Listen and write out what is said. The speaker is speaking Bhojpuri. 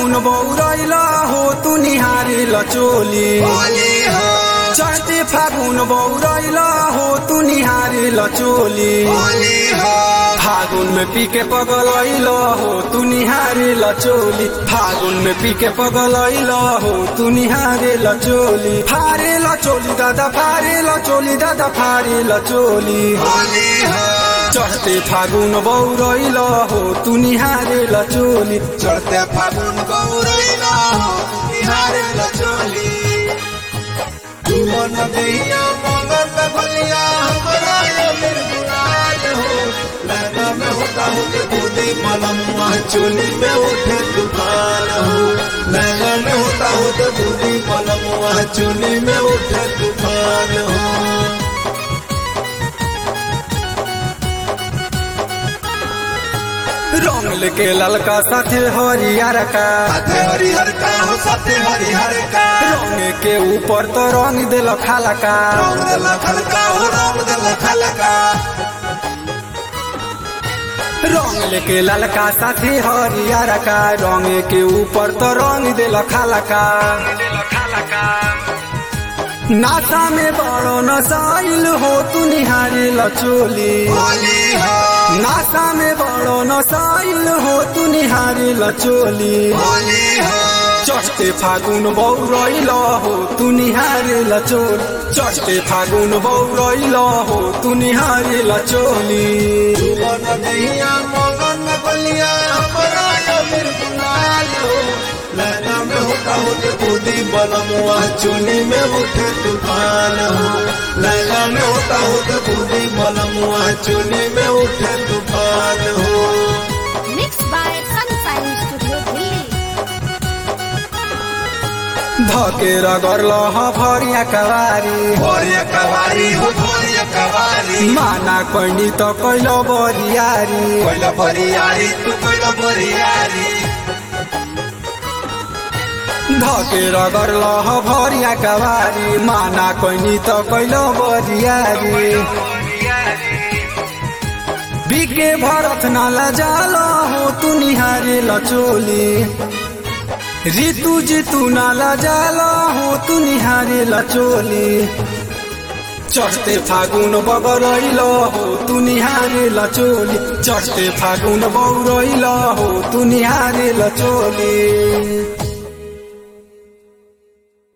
फागुन बौरैल हो तू निहारे लचोली होली हो चढ़ते फागुन बौरैल हो तू निहारे लचोली होली हो फागुन में पी के पगलैल हो तू निहारे लचोली फागुन में पी के पगलैल हो तू निहारे लचोली फारे लचोली दादा फारे लचोली दादा फारे लचोली होली हो चढ़ते फागुन बौरैल हो तू निहारे लचोली चढ़ते फागुन गौरैला हो बिहार लचोली तुमन दैया मगन भलिया हमरा यो निर्गुणाल हो लगा में होता हूँ कि बूंदी मलम चोली में उठे तूफान हो लगा में होता हूँ कि बूंदी मलम चोली में उठे तूफान हो रंग लेके ललका साथे हरियर का साथे हरिहर का हो साथे हरिहर का रंग के ऊपर तो रंग दिल खाला का रंग दल खलका हो रंग दल खलका रंग लेके ललका साथे हरियर का रंग के ऊपर तो रंग दिल खाला का नासा में बड़ो नसाइल हो तू निहारे लचोली होली हो नासा में बड़ो नसाइल हो तू निहारे लचोली होली हो चढ़ते फागुन बौरैल हो तू निहारे लचोल चढ़ते फागुन बौरैल हो तू निहारे लचोली जुबन दैया मगन गलिया हमरा यो बिरबुलाल हो लहना में होता हो के बूंदी बलमुआ चुनी में उठे तूफान हो लहना में होता हो के बूंदी बलमुआ चुनी में उठे तूफान हो Mixed by Sunshine Studio Delhi. धके रगरल भरिया कवारी भोरिया कवारी हो भोरिया कवारी माना कैनी त कैल बरियारी कोइला बरियारी तू कोइला बरियारी धके रगरल भरिया कवारी माना कैनी त कैल बरियारी बिके भरत नाला जाल हो तू निहारे लचोली ऋतु जितु नाला जाल हो तू निहारे लचोली चढ़ते फागुन बगरैल हो तू निहारे लचोली चढ़ते फागुन बौरैल हो तू निहारे लचोली